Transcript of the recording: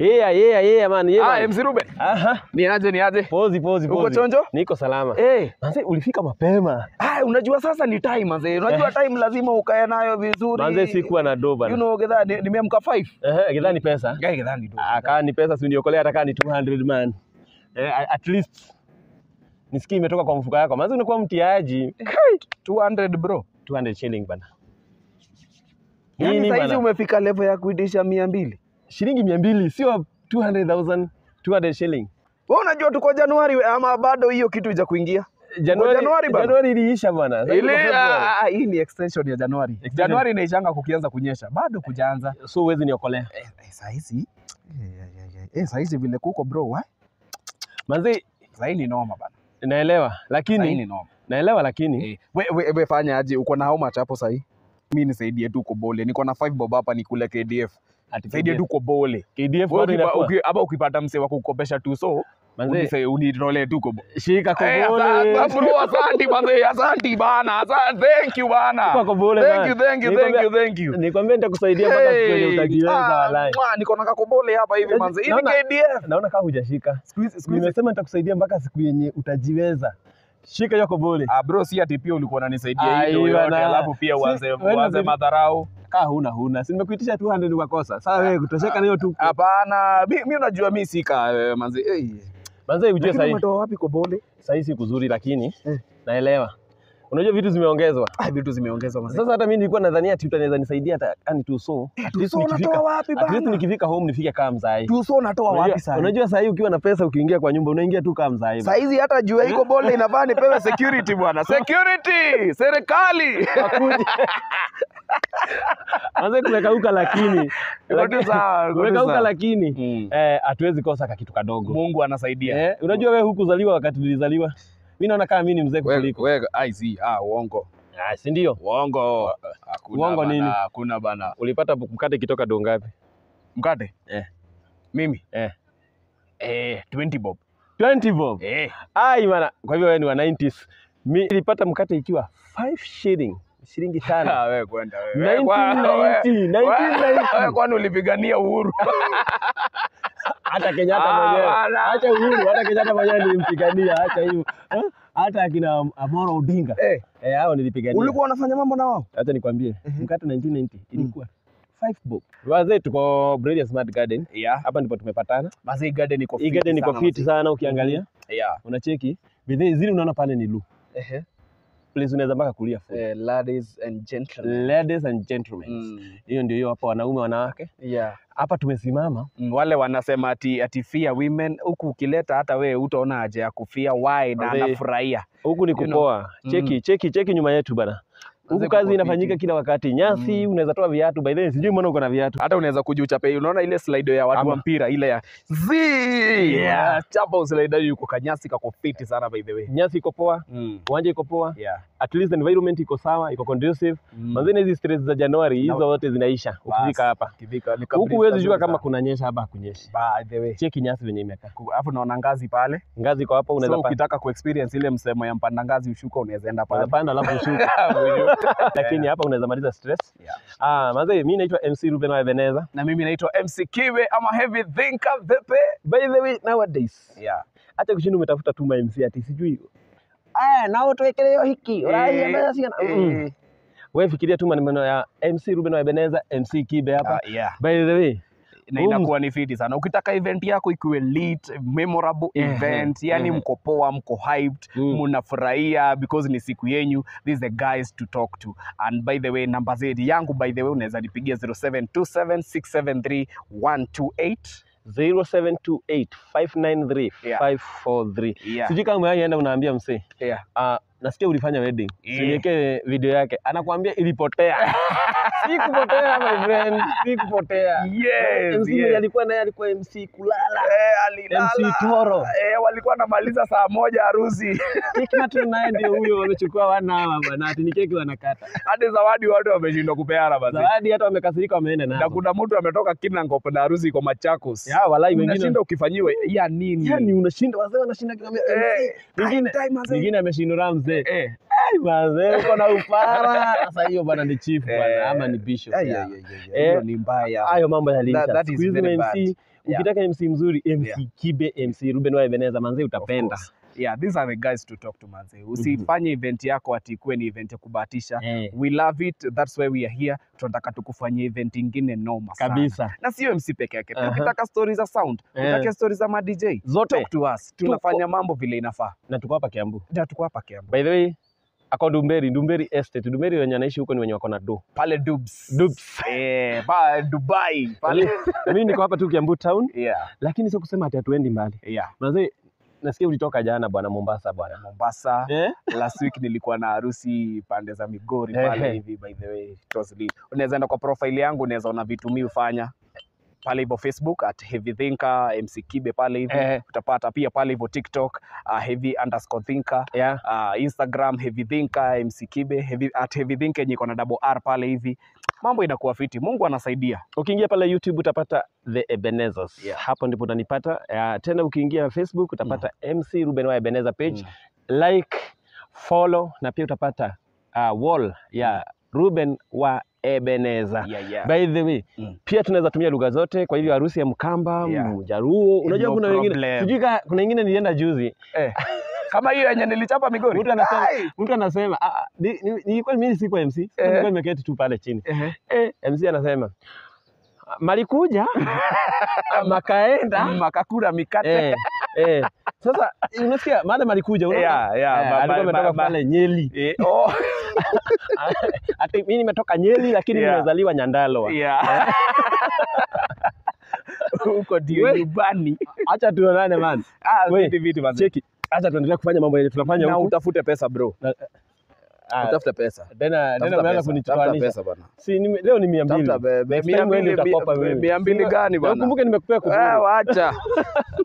Yeah, yeah, yeah man. Yeah, Ah, man. MC Ruben. Aha. Ni aje ni aje? Pozi, pozi, Uko pozi. chonjo? Niko salama. Eh. Manze ulifika mapema. Ah, unajua sasa ni time manze. Unajua time lazima ukae nayo vizuri. Manze sikuwa na doba. You know gedha ni- nimeamka 5. Eh, kidhani pesa. Gai gedha ni do. Ah, kaa ni pesa si uniokolea hata kaa ni 200 man. Eh, a- at least nisikie imetoka kwa mfuko yako. Manze unakuwa mtiaji. 200 bro. 200 shilling bana. Yaani Nini saizi bana? umefika level ya kuidisha 200. Shilingi 200 sio 200,000, 200 shilling. Wewe unajua tuko Januari we- ama bado hiyo kitu ija kuingia? Januari, Januari bana. Januari iliisha bana. Sasa Ile tuko Februari. ah, ah, hii ni extension ya Januari. Extension. Januari inaishanga kukianza kunyesha. Bado kujaanza. So huwezi niokolea. Eh, eh, saizi eh, eh, eh, eh, saizi vile kuko bro, wa? Manze Saizi ni noma bana. naelewa Saizi lakini ni noma. naelewa lakini Eh, we, we, we fanya aje? Uko na how much hapo sahi? Mimi nisaidie tu kobole. Niko na 5 bob hapa nikule KDF. ati Saidie tu kobole. KDF Wewe bado ukipa- inakuwa. uki- Hapa ukipata mse wa kukopesha tu so Manze unise- unitolee tu kobo. shika Eh, kobole. asante, bro, asanti manze, asanti bana. Asante, thank you bana. Chukua kobole Thank bana. you, thank you, thank Nikwambia- you, thank you. Nikwambia nitakusaidia mpaka siku yenye Hey, utajiweza ah, walai. mwa, niko na kakobole hapa hivi manze. Hii ni Naona- KDF. Naona kama hujashika. Siku hizi- siku hizi- Nimesema nitakusaidia mpaka siku yenye utajiweza. Shika hiyo kobole. Ah, bro, si ati pia ulikuwa unanisaidia Ah, hii ndio hii yote bana. alafu pia Si- uanze wewe uanze ndio- madharau. Kaa huna huna. Si nimekuitisha 200 ukakosa. Sawa wewe kutosheka na hiyo tu. Hapana, mi mi unajua mi sika eh, manze. Eh. Manze ujue Lakini sasa umetoa wapi kobole? sasa si kuzuri lakini Eh. naelewa. Unajua vitu zimeongezwa. Ah, vitu zimeongezwa manze. Sasa hata mimi nilikuwa nadhania ati utanaweza nisaidia hata yani tu so. At least Tuso nikifika unatoa wapi at least bana? nikifika home nifike kama mzai. Tuso unatoa wapi Unajua, sasa? unajua saa hii ukiwa na pesa ukiingia kwa nyumba unaingia tu kama mzai. Saa hizi hata juu ya hii kobole inafaa nipewe security bwana. Security! Serikali! Hakuje. Manze kumekauka lakini Iko tu sawa, iko tu kumekauka sawa. lakini Mm. eh, hatuwezi kosa ka kitu kadogo. Mungu anasaidia. Eh, unajua wewe hukuzaliwa wakati nilizaliwa. Mimi naona kama mimi ni mzee Wewe kuliko. wewe ai si ah uongo. Ah, si ndio? Uongo. Hakuna Uongo bana, nini? Hakuna bana. Ulipata mkate kitoka do ngapi? Mkate? Eh. Mimi? Eh. Eh, 20 bob. 20 bob. Eh. Ai bana, kwa hivyo wewe ni wa 90s. Mimi nilipata mkate ikiwa 5 shilling, shilingi tano. Ah, wewe kwenda wewe. 1990, 1990. Wewe kwani ulipigania uhuru? Hata Kenyatta Ah, mwenyewe. bana. Acha uhuru, hata Kenyatta mwenyewe nilimpigania, acha hivyo. Eh? Hata akina Amoro Odinga. Eh, Eh, hao nilipigania. ulikuwa unafanya mambo na wao? Acha nikwambie, mkate 1990 ilikuwa 5 bob. Wazee tuko Brilliant Smart Garden. Yeah. Hapa ndipo tumepatana. Basi hii garden iko Hii garden iko fit sana ukiangalia. Yeah. Unacheki. Bidhaa zile unaona pale ni lu. Eh. Place unaweza mpaka kulia food. Eh, ladies and gentlemen. Ladies and gentlemen. Mm. Hiyo ndio hiyo hapa wanaume wanawake. Yeah. Hapa tumesimama. Mm, wale wanasema ati ati fear women huku ukileta hata wewe utaona haja ya kufia why na Wazee. anafurahia. Huku ni You know. kupoa. Cheki, cheki, cheki nyuma yetu bana. Huku Wazee kazi kuko inafanyika fiti. kila wakati. Nyasi, unaweza toa viatu. By the way, sijui mbona uko na viatu. Hata unaweza kujiuchape, unaona ile slide ya watu Ama. wa mpira ile ya zi Yeah. chapa uslide yuko kanyasi kako fiti sana by the way. Nyasi iko poa, Mm. uwanja iko poa. Yeah. At least environment iko sawa, iko conducive. Mm. Manzeni hizi stress za Januari hizo Na- zote zinaisha ukifika Bas, hapa. Kivika ni Huku huwezi jua kabisa kama sana. kunanyesha hapa hakunyeshi. by the way. Cheki nyasi venye imekaa. Alafu naona ngazi pale. Ngazi iko hapa, unaweza So pa- ukitaka kuexperience ile msemo ya mpanda ngazi ushuka unaweza enda pale. unaweza panda alafu ushuke. Lakini hapa unaweza maliza stress. Yeah. Ah, manze mimi naitwa MC Ruben wa Ebeneza. Na mimi naitwa MC Kiwe ama Heavy Thinker vipi? By the way, nowadays Yeah. acha kushinda umetafuta tu ma MC ati sijui aya nao tuwekeleo hiki uraia Eh, basi na mm. eh, wewe fikiria tu maneno ya MC Ruben wa Ebeneza, MC Kibe hapa. ah, yeah. By the way, na Huu inakuwa ni fiti sana ukitaka event yako ikiwe lit memorable Ehe, event yani ehe. mko poa mko hyped Mm. mnafurahia because ni siku yenyu this is the guys to talk to and by the way namba zetu yangu by the way unaweza nipigia 0727673128 0728593543 Yeah. sijui kama umewahi unaambia msee yeah. uh, nasikia ulifanya wedding Yeah. siniwekee video yake anakuambia ilipotea si kupotea my friend si kupotea Yes, MC yes. alikuwa naye alikuwa MC kulala Eh, alilala. MC Toro. Eh, walikuwa namaliza saa moja harusi keki matron naye ndio huyo wamechukua wana hawa bwana ati ni keki wanakata hadi zawadi watu wameshindwa kupeana basi zawadi hata wamekasirika wameenda na nayo kuna mtu ametoka Kinangop na harusi kwa Machakos ya walai wengine unashinda ukifanyiwa ya nini yani unashinda wazee wanashinda kiambia Eh, MC mwingine time, time, mwingine ameshindwa mzee manze. Eh. Ai manze, uko na upara. Sasa hiyo bwana ni chief bwana Eh. ama ni bishop. Ay, yeah. ay, ay, ay, ay. Hiyo Eh, ni mbaya. Hayo mambo yaliisha. That- that Siku is hizi very ma bad. MC, ukitaka MC mzuri, MC Yeah. Kibe, MC Ruben wa Ebeneza manze Of utapenda. course. Yeah, these are the guys to talk to manze. Usifanye event yako ati ikuwe ni event ya kubahatisha. Eh, We love it. That's why we are here. Tunataka tukufanyie event ingine noma sana. kabisa. Na sio MC peke yake. Aha. Ukitaka stories za sound, Eh. ukitaka stories za ma DJ, Zote talk to us. Tunafanya mambo vile inafaa. na tuko hapa Kiambu. Ndio tuko hapa Kiambu. By the way, ako Dumberi, Dumberi Estate. Dumberi wenye anaishi huko ni wenye wako na do. Pale Dubs. Dubs. Eh, ba Dubai. Pale. Mimi niko hapa tu Kiambu town, Yeah. lakini sio kusema ati hatuendi mbali. Yeah. Manze, nasikia ulitoka jana bwana Mombasa bwana. Mombasa. Eh? last week nilikuwa na harusi pande za Migori Ehe. pale hivi by the way it was lit. unaweza enda kwa profile yangu unaweza ona vitu mi hufanya pale hivyo Facebook at Heavy Thinker MC Kibe pale hivi Eh. utapata pia pale hivyo TikTok uh, heavy underscore thinker Yeah. uh, Instagram Heavy Thinker MC Kibe heavy, at Heavy Thinker yenye iko na double R pale hivi mambo inakuwa fiti Mungu anasaidia Ukiingia pale YouTube utapata The Ebenezers. Yeah. Hapo ndipo utanipata. Uh, tena ukiingia Facebook utapata MC Ruben wa Ebeneza page. Mm. Like, follow na pia utapata uh, wall ya Ruben wa Ebeneza. yeah, yeah. By the way, Mm. pia tunaweza tumia lugha zote. Kwa hivyo harusi ya Mkamba, Yeah. Mjaruo, unajua No kuna wengine problem. sijui ka- kuna wengine nilienda juzi, eh. kama hiyo yenye nilichapa Migori mtu anasema Ai! mtu anasema ah, ah, ni- ni- nilikuwa mimi sikuwa MC, Eh. nilikuwa nimeketi tu pale chini Ehe. eh, MC anasema malikuja makaenda makakura mikate eh, eh. Sasa unasikia maana malikuja unaona? Yeah, yeah, Eh, ma- alikuwa ma- ametoka ma- pale Nyeri Eh, oh. ati mimi nimetoka Nyeri lakini Yeah. nimezaliwa Nyandarua Yeah. huko ndio We- nyumbani. acha tuonane man Ah, We, vitu vitu manze. cheki acha tuendelee kufanya mambo yenye tunafanya Na huku utafute pesa bro. Ah, Utafute pesa. tena tena Tafuta umeanza pesa. Tafuta kunichukua pesa bana. si nime, leo ni mia mbili Tafuta be- be- Next mia time wewe mbili- ndio utakopa mia- wewe. mia mbili Si- gani na bana? ukumbuke nimekupea Eh, kuzuri wacha.